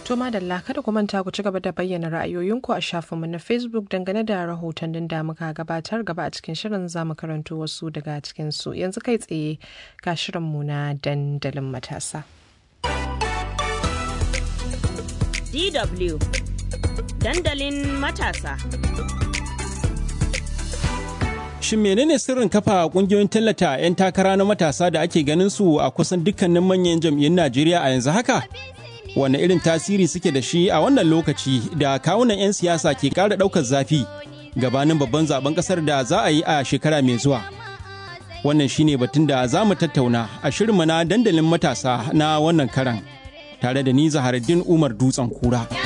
To madalla kada ku manta ku ci gaba da bayyana ra'ayoyinku a shafinmu na Facebook dangane da rahotannin da muka gabatar gaba a cikin shirin za mu karanto wasu daga cikin su yanzu kai tsaye ga shirinmu na dandalin matasa. DW dandalin matasa. Shin menene sirrin kafa kungiyoyin tallata 'yan takara na matasa da ake ganin su a kusan dukkanin manyan jam'iyyun Najeriya a yanzu haka? Wane irin tasiri suke da shi a wannan lokaci da kawunan 'yan siyasa ke ƙara ɗaukar zafi gabanin babban zaben ƙasar da za a yi a shekara mai zuwa? Wannan shine batun da za mu tattauna a shirinmu na dandalin matasa na wannan karan tare da ni Zaharaddin Umar Dutsen Kura.